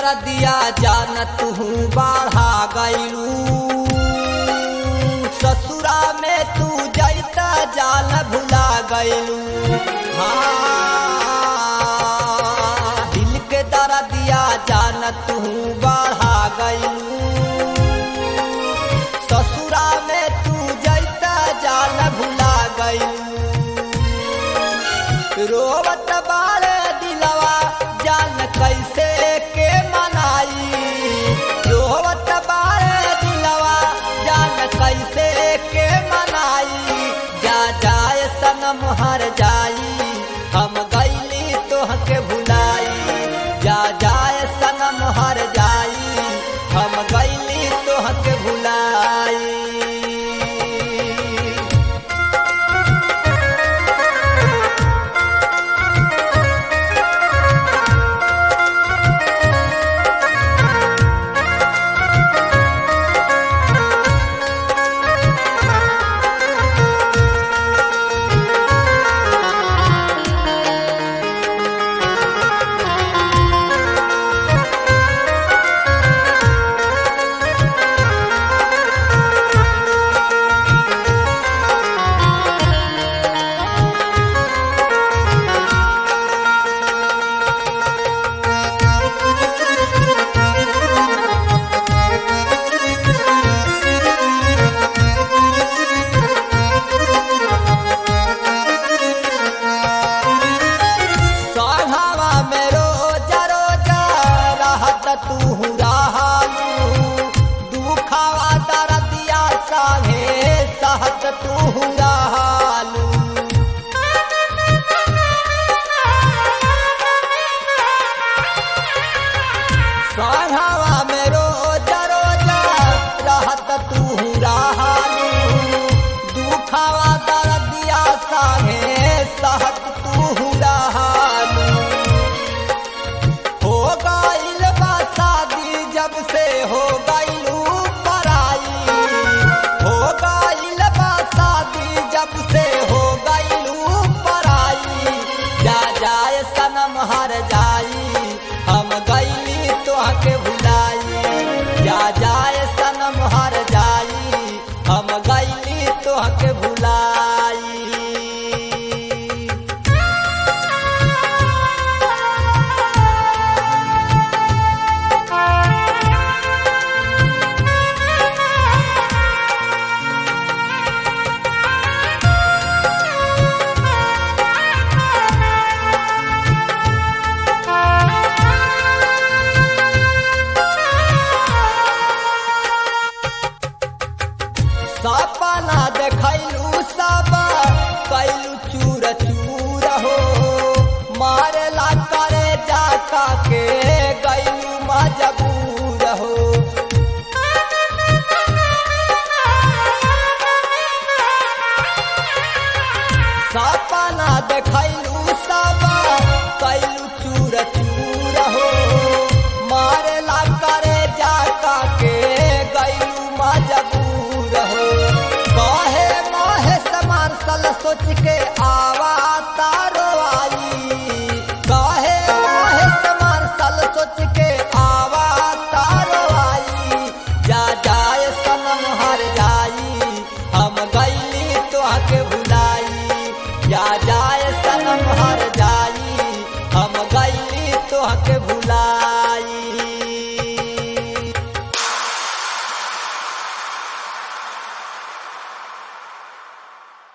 दरदिया जान तू बढ़ा गईलू ससुरा में तू जैता जान भुला गईलू हाँ दिल के दरदिया जान तू बढ़ा गईलू ससुरा में तू जैता जान भुला गईलू रोवत बारे दिलवा जान कैसे के मनाई रोवत बारे दिलवा जान कैसे के मनाई जा जाए सनम हर जाई हम गईली तोहके भुलाई जा जाए सनम हर जाई हम गईली तोहके भुलाई सढ़ावा में रोजा रोजा रहत तू रहालू दुखावा दरदिया साहे सहत तू रहालू सढ़ावा में रोजा रोजा रहत तू रहालू दुखावा दरदिया साहे सहत तू रहालू हो गईल बा शादी जब से हो गईलू पराई हो गईल बा शादी जब से हो गईलू पराई जा जाए सनम हर जाई हम गईली तोहके भुलाई जा जाए सनम हर जाई हम गईली तोहके भुलाई सपना देखैलू सब कैलू चूर चूर हो मारेला करे जाका के गैलू मजबूर हो सपना देखैलू सब कैलू चूर चूर हो मारेला करे जाका के गैलू मजबूर हो कहे मोहे समान सल सोच के आवा तारो आई कहे मोहे समान सल सोच के आवा तारो आई जा जाए सनम हर जाई हम गईली तोहके भुलाई जा जाए सनम हर जाई हम गईली तोहके भुलाई